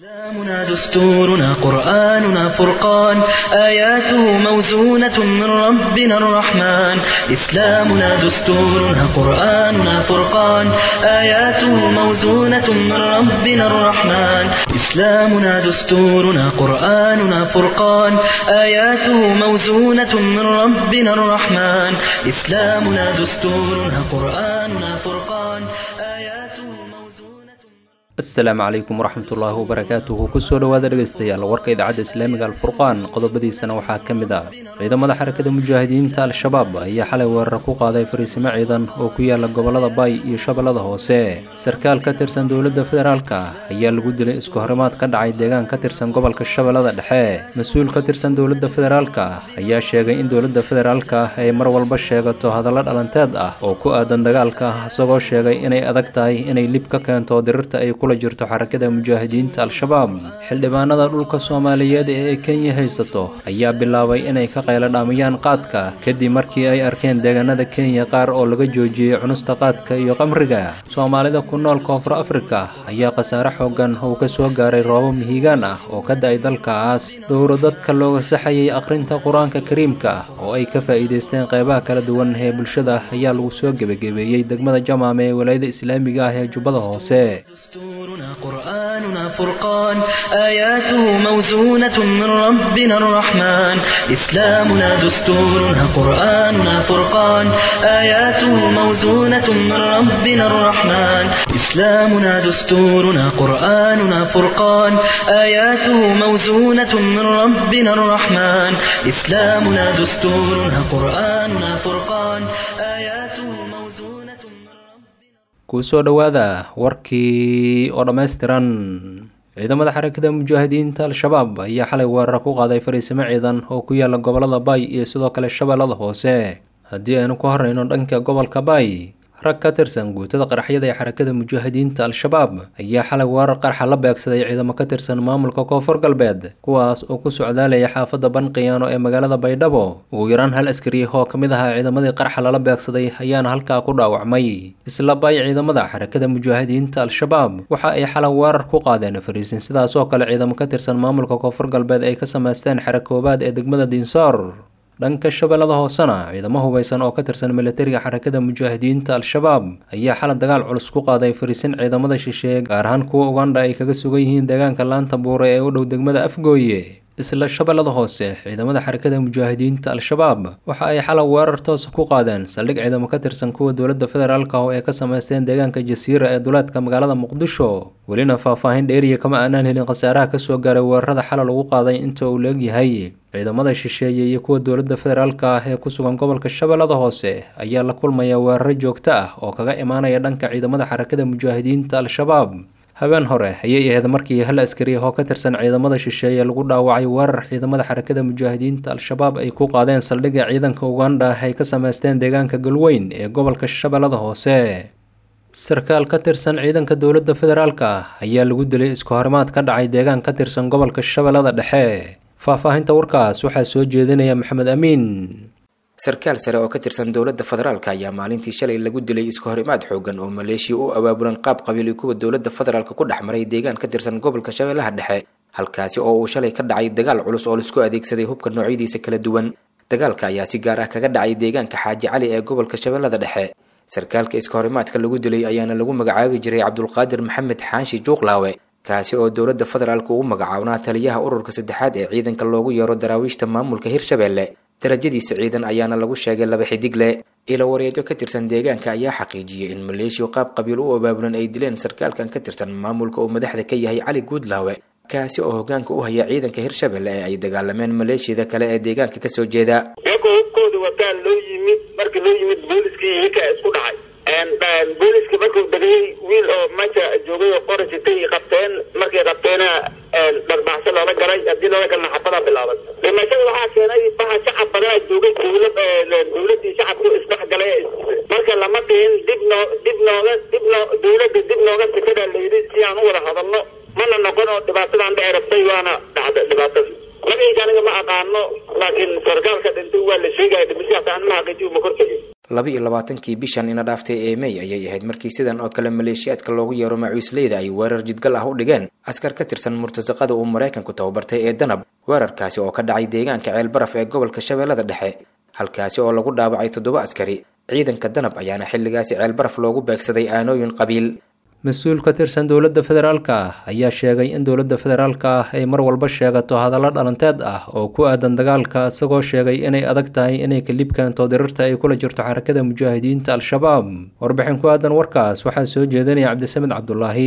إسلامنا دستورنا قرآننا فرقان آياته موزونة من ربنا الرحمن إسلامنا دستورنا قرآننا فرقان آياته موزونة من ربنا الرحمن إسلامنا دستورنا قرآننا فرقان آياته موزونة من ربنا الرحمن إسلامنا دستورنا قرآننا فرقان آياته موزونة asalaamu calaykum waraxmatullaahi wabarakaatuhu kusoo dhowaada dhegaystayaal warka idaacadda islaamiga alfurqaan qodobadiisana waxaa ka mid ah ciidamada xarakada mujaahidiinta al-shabaab ayaa xalay weerar ku qaaday fariisimo ciidan oo ku yaala gobolada baay iyo shabeellada hoose sarkaal ka tirsan dowladda federaalka ayaa lagu dilay isku horimaad ka dhacay deegaan ka tirsan gobolka shabeellada dhexe mas-uul ka tirsan dowladda federaalka ayaa sheegay in dowladda federaalka ay mar walba sheegato hadallo dhalanteed ah oo ku aadan dagaalka isagoo sheegay inay adag tahay inay lib ka keento dirirta ay kula jirto xarakada mujaahidiinta al-shabaab xildhibaanada dhulka soomaaliyeed ee ay kenya haysato ayaa bilaabay inay ka qayladhaamayaan qaadka kadib markii ay arkeen deegaanada kenya qaar oo laga joojiyey cunista qaadka iyo qamriga soomaalida ku nool koonfur afrika ayaa khasaare xoogan oo ka soo gaaray roobo mihigaan ah oo ka da-ay dalkaas dowro dadka looga saxayay akhrinta qur-aanka kariimka oo ay ka faa'iidaysteen qeybaha kala duwan ee bulshada ayaa lagu soo gebagebeeyey degmada jamaame ee walaayada islaamiga ah ee jubbada hoose دستورنا قرآننا فرقان آياته موزونة من ربنا الرحمن إسلامنا دستورنا قرآننا فرقان آياته موزونة من ربنا الرحمن إسلامنا دستورنا قرآننا فرقان آياته موزونة من ربنا الرحمن إسلامنا دستورنا قرآننا فرقان آياته موزونة من ربنا kusoo dhowaada warkii oo dhammaystiran ciidamada xarakada mujaahidiinta al-shabaab ayaa xalay weerar ku qaaday fariisimo ciidan oo ku yaala gobolada baay iyo sidoo kale shabeellada hoose haddii aynu ku horeyno dhanka gobolka baay rag ka tirsan guutada qaraxyada ee xarakada mujaahidiinta al-shabaab ayaa xalay weerar qarxa la beegsaday ciidamo ka tirsan maamulka koonfur galbeed kuwaas oo ku socdaalaya xaafadda banqiyaano ee magaalada baydhabo ugu yaraan hal askari oo ka mid ahaa ciidamadii qarxa lala beegsaday ayaana halkaa ku dhaawacmay isla baay ciidamada xarakada mujaahidiinta al-shabaab waxa ay xalay weerar ku qaadeen fariisin sidaas oo kale ciidamo ka tirsan maamulka koonfur galbeed ay ka samaysteen xera koobaad ee degmada diinsoor dhanka shabeellada hoosena ciidamo hubeysan oo ka tirsan militariga xarakada mujaahidiinta al-shabaab ayaa xalay dagaal culus ku qaaday fariisin ciidamada shisheeye gaar ahaan kuwa ugandha ay kaga sugan yihiin deegaanka laanta buure ee u dhow degmada afgooye isla shabeellada hoose ciidamada xarakada mujaahidiinta al-shabaab waxa ay xalay weerar toosa ku qaadeen saldhig ciidamo ka tirsan kuwa dowladda federaalka oo ay ka samaysteen deegaanka jasiira ee duleedka magaalada muqdisho welina faahfaahin dheeriya kama aanaan helin khasaaraha kasoo gaaray weerarada xalay lagu qaaday inta uu leegyahay ciidamada shisheeye iyo kuwa dowladda federaalka ah ee ku sugan gobolka shabeellada hoose ayaa la kulmaya weeraro joogto ah oo kaga imaanaya dhanka ciidamada xarakada mujaahidiinta al-shabaab habeen hore ayay ahayd markii hal askari oo ka tirsan ciidamada shisheeye lagu dhaawacay weerar ciidamada xarakada mujaahidiinta al-shabaab ay ku qaadeen saldhigga ciidanka ugandha ay ka samaysteen deegaanka galweyn ee gobolka shabeellada hoose sarkaal ka tirsan ciidanka dowladda federaalka ayaa lagu dilay isku horimaad ka dhacay deegaan ka tirsan gobolka shabeellada dhexe faahfaahinta warkaas waxaa soo jeedinaya maxamed amiin sarkaal sare oo ka tirsan dowladda federaalka ayaa maalintii shalay lagu dilay isku horimaad xoogan oo maleeshiya u abaabulan qaab qabiil iyo kuwa dowladda federaalka ku dhex maray deegaan ka tirsan gobolka shabeellaha dhexe halkaasi oo uu shalay ka dhacay dagaal culus oo laisku adeegsaday hubka noocyadiisa kala duwan dagaalka ayaa si gaar ah kaga dhacay deegaanka xaaji cali ee gobolka shabeellada dhexe sarkaalka iska horimaadka lagu dilay ayaana lagu magacaabi jiray cabdulqaadir maxamed xaanshi juuqlaawe kaasi oo dowladda federaalka ugu magacaabnaa taliyaha ururka saddexaad ee ciidanka loogu yeero daraawiishta maamulka hirshabeelle darajadiisa ciidan ayaana lagu sheegay laba xidigle ilo wareedyo ka tirsan deegaanka ayaa xaqiijiyay in maleeshiya qaab qabiil u abaabulan ay dileen sarkaalkan ka tirsan maamulka uu madaxda ka yahay cali guudlaawe kaasi oo hogaanka u haya ciidanka hirshabelle ee ay dagaalameen maleeshiyada kale ee deegaanka kasoo jeeda iyagoo hubkooda wataan loo yimid markii loo yimid booliskii iyakaa isku dhacay booliska markuu degayay wiil oo meesha joogay oo qora sitay qabteen markay qabteena dharbaaxsho loola galay haddii loola galna xabadaa bilaaban dhimashada waxaa keenay baha shacab badanaa joogay dowlad dowladii shacabku isdhexgalay marka lama dhihin dib noo dib nooga dib noo dowladda dib nooga sikada layidhi si aan u wada hadalno mana noqon oo dhibaatadan dhici rabtay waana dhacda dhibaatadii magayga aniga ma aqaano laakiin sarkaalka dhintay waa la sheegaya dhimashadaas aan ma xaqiijiyo ma kortagin laba iyo labaatankii bishan ina dhaaftay ee mey ayay ahayd markii sidan oo kale maleeshiyaadka loogu yeero macuusleyda ay weerar jidgal ah u dhigeen askar ka tirsan murtasaqada uu maraykanku tababartay ee danab weerarkaasi oo ka dhacay deegaanka ceelbaraf ee gobolka shabeellada dhexe halkaasi oo lagu dhaawacay toddoba askari ciidanka danab ayaana xilligaasi ceelbaraf loogu beegsaday aanooyin qabiil mas-uul ka tirsan dowladda federaalka ah ayaa sheegay in dowladda federaalka ah ay mar walba sheegato hadallo dhalanteed ah oo ku aadan dagaalka isagoo sheegay inay adag tahay inay kalib keento dirirta ay kula jirto xarakada mujaahidiinta al-shabaab warbixin ku aadan warkaas waxaa soo jeedinaya cabdisamed cabdulaahi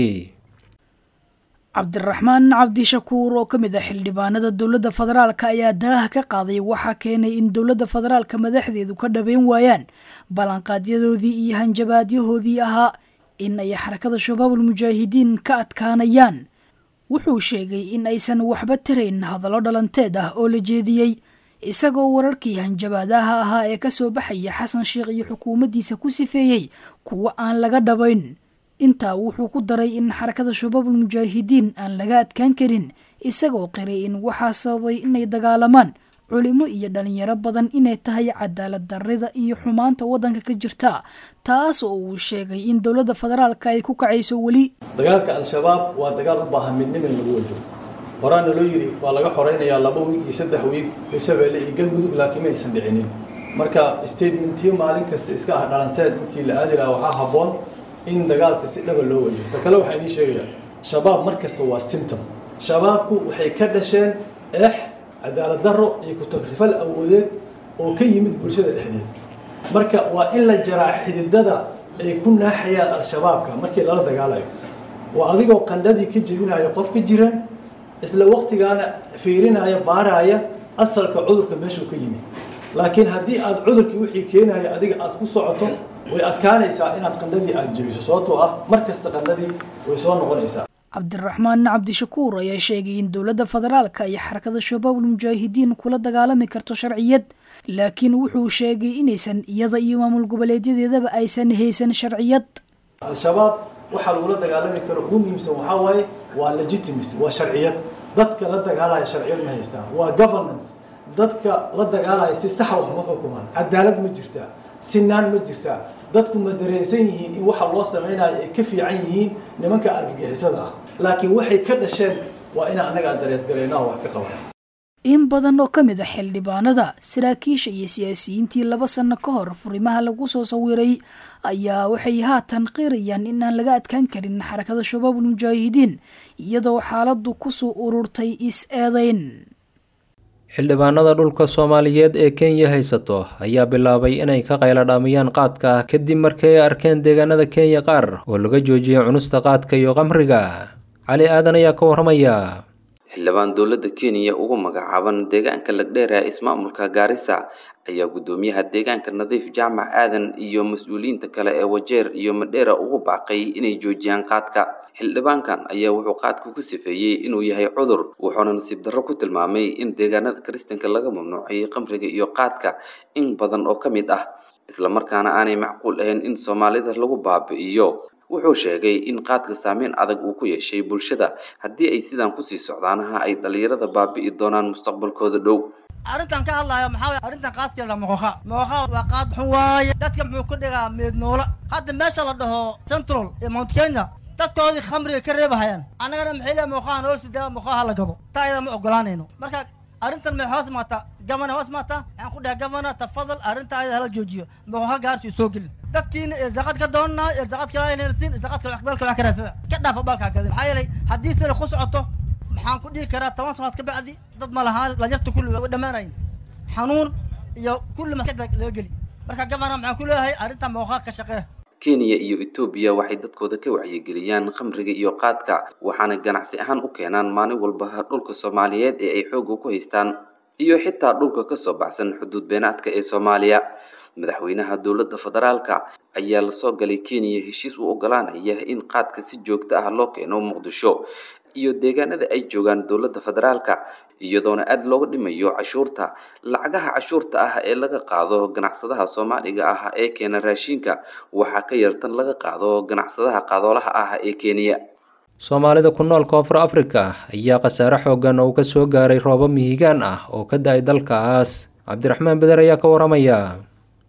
cabdiraxmaan cabdishakuur oo ka mid ah xildhibaanada dowladda federaalka ayaa daaha ka qaaday waxaa keenay in dowladda federaalka madaxdeedu ka dhabeyn waayaan ballanqaadyadoodii iyo hanjabaadyahoodii ahaa in ay xarakada shabaabul mujaahidiin ka adkaanayaan wuxuu sheegay in aysan waxba tirayn hadallo dhalanteed ah oo la jeediyey isagoo wararkii hanjabaadaha ahaa ee kasoo baxaya xasan sheekh iyo xukuumaddiisa ku sifeeyey kuwa aan laga dhabayn intaa wuxuu ku daray in xarakada shabaabul mujaahidiin aan laga adkaan karin isagoo qiray in waxaa sababay inay dagaalamaan culimo iyo dhalinyaro badan inay tahay cadaalad darrida iyo xumaanta waddanka ka jirta taas oo uu sheegay in dowladda federaalka ay ku kacayso weli dagaalka al-shabaab waa dagaal u baahan midnimo in lagu wajo horaana loo yidhi waa laga xoreynayaa laba wiig iyo saddex wiig hirshabeelle iyo galmudug laakiin ma aysan dhicinin marka statementyo maalin kasta iska ah dhalanteed intii la aadi lahaa waxaa habboon in dagaalka si dhaba loo wajaho ta kale waxaa inii sheegayaa shabaab mar kasta waa symptom shabaabku waxay ka dhasheen eex cadaalad darro iyo ku-tagrifal awoodeed oo ka yimid bulshada dhexdeeda marka waa in la jaraa xididada ay ku naaxayaan al-shabaabka markii lala dagaalayo waa adigoo qandhadii ka jebinaya qof ka jiran isla waqtigaana fiirinaya baaraya asalka cudurka meeshuu ka yimid laakiin haddii aad cudurkii wixii keenaya adiga aad ku socoto way adkaanaysaa inaad qandhadii aad jebiso sababtoo ah mar kasta qandhadii way soo noqonaysaa cabdiraxmaan cabdishakuur ayaa sheegay in dowladda federaalka iyo xarakada shabaabul mujaahidiin kula dagaalami karto sharciyad laakiin wuxuu sheegay inaysan iyada iyo maamul goboleedyadeedaba aysan haysan sharciyad al-shabaab waxaa lagula dagaalami karo ugu muhiimsan waxaa waaye waa legitimacy waa sharciyad dadka la dagaalaya sharciyad ma haystaan waa governance dadka la dagaalaya si saxa wax ma xukumaan cadaalad ma jirtaa sinaan ma jirtaa dadku ma dareensan yihiin in waxa loo samaynayo ay ka fiican yihiin nimanka argagixisada ah laakiin waxay ka dhasheen waa inaan annaga aan dareesgalaynaa wax ka qaban in badan oo ka mid a xildhibaanada saraakiisha iyo siyaasiyiintii laba sano ka hor furimaha lagu soo sawiray ayaa waxay haatan qirayaan in aan laga adkaan karin xarakada shabaabul mujaahidiin iyadoo xaaladdu kusoo ururtay is-eedeyn xildhibaanada dhulka soomaaliyeed ee kenya haysato ayaa bilaabay inay ka qayladhaamiyaan qaadka kadib markii ay arkeen deegaanada kenya qaar oo laga joojiyay cunista qaadka iyo qamriga cali aadan ayaa ka waramaya xildhibaan dowladda kenya ugu magacaaban deegaanka lagdheera ismaamulka gaarisa ayaa guddoomiyaha deegaanka nadiif jaamac aadan iyo mas-uuliyiinta kale ee wajeer iyo madheera ugu baaqay inay joojiyaan qaadka xildhibaankan ayaa wuxuu qaadka ku sifeeyey inuu yahay cudur wuxuuna nasiib darro ku tilmaamay in deegaanada kiristanka laga mamnuucay qamriga iyo qaadka in badan oo ka mid ah islamarkaana aanay macquul ahayn in soomaalida lagu baabi'iyo wuxuu sheegay in qaadka saameyn adag uu ku yeeshay bulshada haddii ay sidaan kusii socdaanaha ay dhalinyarada baabi'i doonaan mustaqbalkooda dhow arrintan ka hadlaayo maxaa waye arrintan qaadkeeda mooqa mooqa waa qaad xun waaye dadka muxuu ku dhigaa meednoola hadda meesha la dhaho central ee mount kenya dadkoodii khamriga ka reebahayaan annagana maxay leeya mooqaha nolol sidaa mooqaha la gado taa ayada ma ogolaanayno marka arrintan maxay hoos maataa gavana hoos maataa waxaan ku dhahay gavana tafadal arrinta ayada hala joojiyo mooqa gaarsi soo gelin dadkiina irsaaqad ka doonaa irsaaqad kala inhersin irsaaqad kala meel kala karaasada ka dhaafa balkaa gadin maxaa yeelay haddii sida ku socoto maxaan ku dhihi karaa toban sanaad ka bacdi dad ma lahaan dhalinyarta kulli way dhammaanayin xanuun iyo kulli maskaxda laga geli marka gavana maxaan ku leeyahay arrinta mooqa ka shaqee kenya iyo etoobiya waxay dadkooda ka wacyigeliyaan khamriga iyo qaadka waxaana ganacsi ahaan u keenaan maalin walba dhulka soomaaliyeed ee ay xoogga ku haystaan iyo xitaa dhulka kasoo baxsan xuduud beenaadka ee soomaaliya madaxweynaha dowladda federaalka ayaa lasoo galay kenya heshiis u ogolaanaya in qaadka si joogto ah loo keeno muqdisho iyo deegaanada ay joogaan dowladda federaalka iyadoona aada looga dhimayo cashuurta lacagaha cashuurta ah ee laga qaado ganacsadaha soomaaliga ah ee keena raashinka waxaa ka yartan laga qaado ganacsadaha qadoolaha ah ee kenya soomaalida ku nool koonfur afrika ayaa khasaare xoogan oo ka soo gaaray roobo mihigaan ah oo ka da-ay dalkaas cabdiraxmaan beder ayaa ka waramaya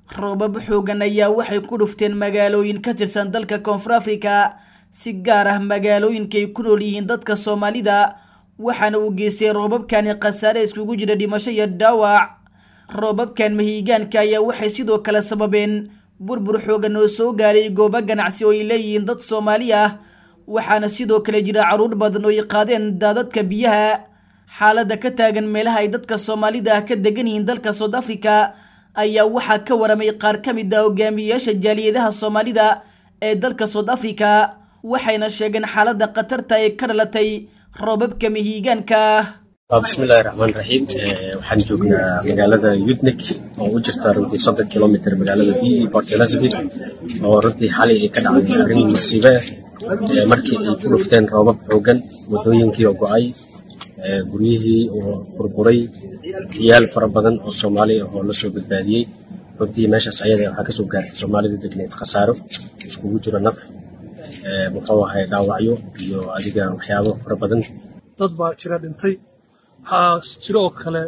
roobab xoogan ayaa waxay ku dhufteen magaalooyin ka tirsan dalka koonfur afrika si gaar ah magaalooyinka ay ku nool yihiin dadka soomaalida waxaana uu geystay roobabkani khasaare iskugu jira dhimasho iyo dhaawac roobabkan mahiigaanka ayaa waxay sidoo kale sababeen burbur xoogan oo soo gaaray goobo ganacsi oo ay leeyihiin dad soomaali ah waxaana sidoo kale jira caruur badan oo ay qaadeen daadadka biyaha xaaladda ka taagan meelaha ay dadka soomaalida ah ka degan yihiin dalka south africa ayaa waxaa ka waramay qaar ka mid ah hogaamiyeyaasha jaaliyadaha soomaalida ee dalka south africa waxayna sheegeen xaaladda khatarta ee ka dhalatay roobabka mahiigaanka bismillahi raxmaan raxiim waxaan joognaa magaalada yudnik oo u jirta runtii soddon kilomitr magaalada b e port elizabeth oo runtii xalay ay ka dhacday arrin musiibe ah markii ay ku dhufteen roobab xoogan waddooyinkii oo go-ay guryihii oo burburay ciyaal fara badan oo soomaali ah oo lasoo badbaadiyey runtii meeshaas ayada waxaa kasoo gaartay soomaalida degneed khasaaro iskugu jiro naf muxuu ahay dhaawacyo iyo adiga waxyaabo fara badan dad baa jira dhintay waxaa jiro oo kale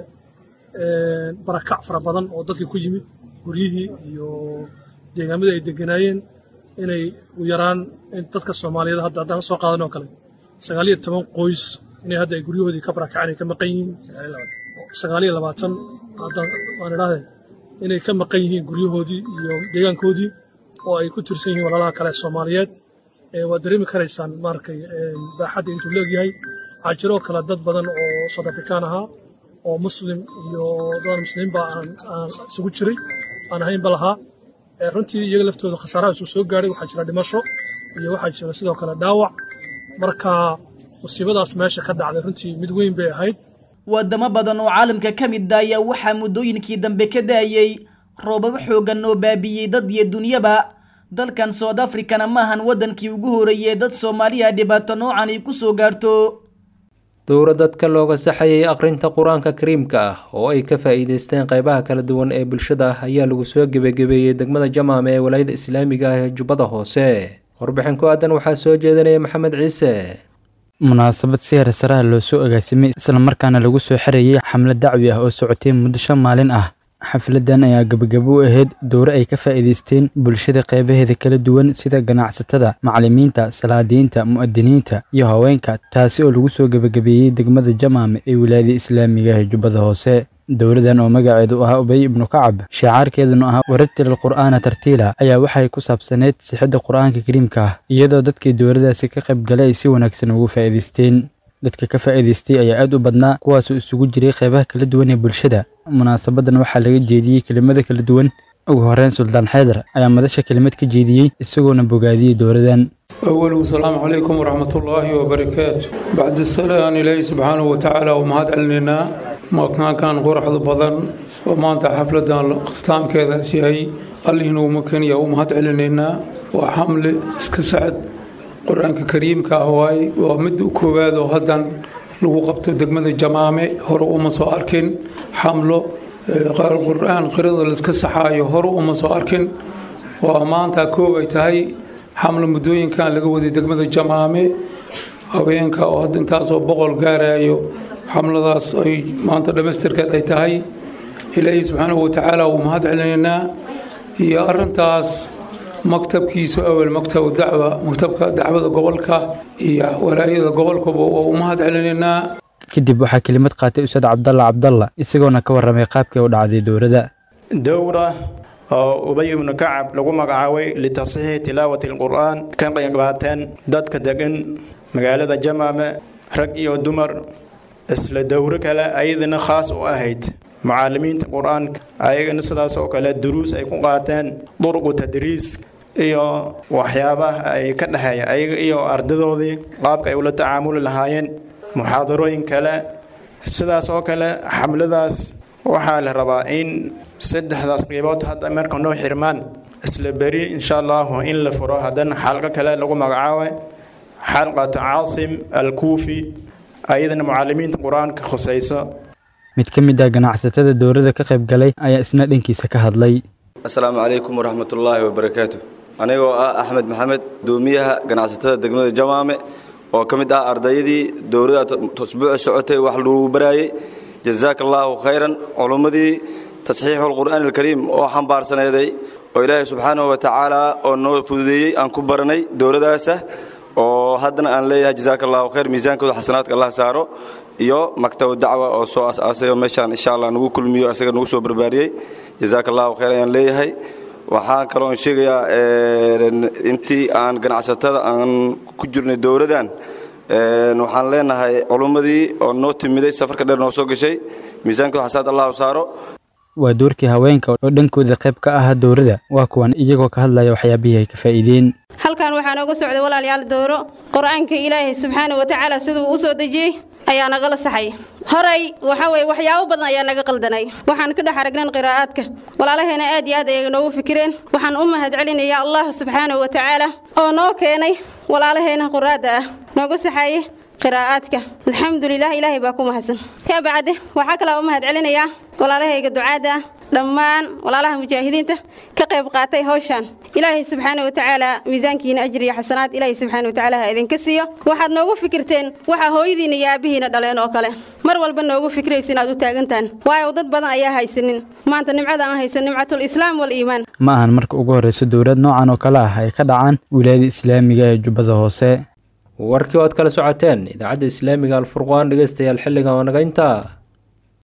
barakac fara badan oo dadkii ku yimid guryihii iyo deegaamada ay deganaayeen inay u yaraan dadka soomaaliyeed hadda haddaan soo qaadan oo kale sagaaliyo toban qoys inay hadda ay guryahoodii ka barakaceen ay ka maqan yihiin sagaaliyo labaatan waan idhaahde inay ka maqan yihiin guryahoodii iyo deegaankoodii oo ay ku tirsan yihiin walaalaha kale soomaaliyeed waad dareemi karaysaan maarkay baaxadda intuu leegyahay waxaa jiroo kale dad badan oo south afrikaan ahaa oo muslim iyo dadaan muslimiinba aan isugu jiray aan ahaynba lahaa runtii iyaga laftooda khasaaraha isuu soo gaadhay waxaa jira dhimasho iyo waxaa jira sidoo kale dhaawac marka musiibadaas meesha ka dhacday runtii mid weyn bay ahayd wadamo badan oo caalamka ka mid ah ayaa waxaa muddooyinkii dambe ka daayey roobab xoogan oo baabiiyey dad iyo dunyaba dalkan south africana ma ahan waddankii ugu horeeyey dad soomaaliya dhibaato noocan ay ku soo gaarto dowra dadka looga saxayay akhrinta qur-aanka kariimka ah oo ay ka faa'iideysteen qaybaha kala duwan ee bulshada ayaa lagu soo gebagebeeyey degmada jamaame ee walaayada islaamiga ah ee jubbada hoose warbixin ku aadan waxaa soo jeedinaya maxamed ciise munaasabad si heersaraha loo soo agaasimay islamarkaana lagu soo xerayay xamlad dacwi ah oo socotay muddo shan maalin ah xafladan ayaa gabagabo u ahayd dowre ay ka faa'iidaysteen bulshada qeybaheeda kala duwan sida ganacsatada macallimiinta salaadiinta mu'adiniinta iyo haweenka taasi oo lagu soo gebagabeeyey degmada jamaame ee wilaayada islaamiga ah ee jubbada hoose dowladan oo magaceedu ahaa ubay ibnu kacab shicaarkeeduna ahaa warattil qur'aana tartiila ayaa waxay ku saabsaneyd sixidda qur'aanka kariimka ah iyadoo dadkii dowladaasi ka qaybgalay ay si wanaagsan ugu faa'iidaysteen dadka ka faa'iidaystay ayaa aad u badnaa kuwaasoo isugu jiray qeybaha kala duwan ee bulshada munaasabadan waxaa laga jeediyey kelimada kala duwan ugu horeyn suldaan xaydar ayaa madasha kelimad ka jeediyey isagoona bogaadiyey dowladan أول السلام عليكم ورحمة الله وبركاته بعد السلام إلهي سبحانه وتعالى ومهد علينا ما كان كان قرح بدن وما أنت حفلة اختتام كذا سيهي الله إنه ممكن يا ومهد علينا وحمل اسكسعد قرآن كريم كهواي ومد كوباد وهدن لو قبت دقمة الجمامة هرو وما سو أركن حمله قال القرآن قرض الاسكسحاي هرو وما سو أركن وما أنت كوبي تهي xamlo muddooyinkan laga waday degmada jamaame haweenka oo hadda intaasoo boqol gaarayo xamladaas ay maanta dhammaystirkeed ay tahay ilaahay subxaanahu watacaala wuu mahad celinaynaa iyo arintaas maktabkiisu awel maktabu dacwa maktabka dacwada gobolka iyo walaayada gobolkaba waa u mahad celinaynaa kadib waxaa kelimad qaatay ustaad cabdalla cabdalla isagoona ka warramay qaabkii u dhacday dowladda dowra oo ubay ibnu kacab lagu magacaabay litasixiixi tilaawati alqur'aan ka qaybqaateen dadka degan magaalada jamaame rag iyo dumar isla dowro kale ayadana khaas u ahayd mucaalimiinta qur-aanka ayagana sidaas oo kale duruus ay ku qaateen durqu tadriis iyo waxyaabaha ay ka dhexeeya ayaga iyo ardadoodii qaabka ay ula tacaamuli lahaayeen muxaadarooyin kale sidaas oo kale xamladaas waxaa la rabaa in saddexdaas qiibood hadda marka noo xirmaan isla beri insha allahu in la furo haddana xalqo kale lagu magacaabay xalqata caasim alkuufi ayadana mucaalimiinta qur-aanka khusayso mid ka mid ah ganacsatada dowladda ka qayb galay ayaa isna dhankiisa ka hadlay asalaamu calaykum waraxmatullaahi wabarakaatu anigoo ah axmed maxamed doomiyaha ganacsatada degmada jamaame oo ka mid ah ardayadii dowladda usbuuca socotay wax lagu baraayey jazaaka allaahu khayran culummadii tasxiixu alqur'aani alkariim oo xambaarsaneeday oo ilaahay subxaanahu wa tacaala oo noo fududeeyey aan ku baranay dowladaasa oo haddana aan leeyahay jazaaka allahu khayr miisaankooda xasanaadka allah saaro iyo maktabu dacwa oo soo as-aasay oo meeshaan insha allah nagu kulmiyo asaga nagu soo barbaariyey jazaaka allahu khayr ayaan leeyahay waxaan kaloon sheegayaa intii aan ganacsatada aan ku jirnay dowladan waxaan leenahay culummadii oo noo timiday safarka dheer noo soo gashay miisaankooda xasanaad allahu saaro waa doorkii haweenka oo dhankooda qayb ka ah dowladda waa kuwan iyagoo ka hadlaya waxyaabihii ay ka faa'iideen halkan waxaa nooga socday walaalayaal dowro qur-aanka ilaahay subxaana wa tacaala siduu u soo dejiyey ayaa nagala saxay horay waxa weye waxyaabo badan ayaa naga qaldanay waxaan ka dhex aragnan qiraa'aadka walaalaheena aad iyo aad ayay noogu fikireen waxaan u mahad celinayaa allah subxaanahu wa tacaala oo noo keenay walaalaheena quraadda ah nooga saxaye qiraa'aadka alxamdulilah ilaahay baa ku mahadsan ka bacde waxaa kalaa u mahad celinayaa walaalahayga ducaadda ah dhammaan walaalaha mujaahidiinta ka qayb qaatay hawshan ilaahay subxaana wa tacaala miisaankiina ajri iyo xasanaad ilaahay subxaana wa tacaala ha idinka siiyo waxaad noogu fikirteen waxaa hooyadiina iyo aabbihiina dhaleen oo kale mar walba noogu fikraysa inaad u taagantaan waayo dad badan ayaa haysanin maanta nimcada aan haysan nimcatul islaam waliimaan ma ahan marka ugu horreysa dowlad noocan oo kale ah ay ka dhacaan wilaayada islaamiga ee jubbada hoose warkii oad kala socoteen idaacadda islaamiga alfurqaan dhegeystayaal xilligan oo naga intaa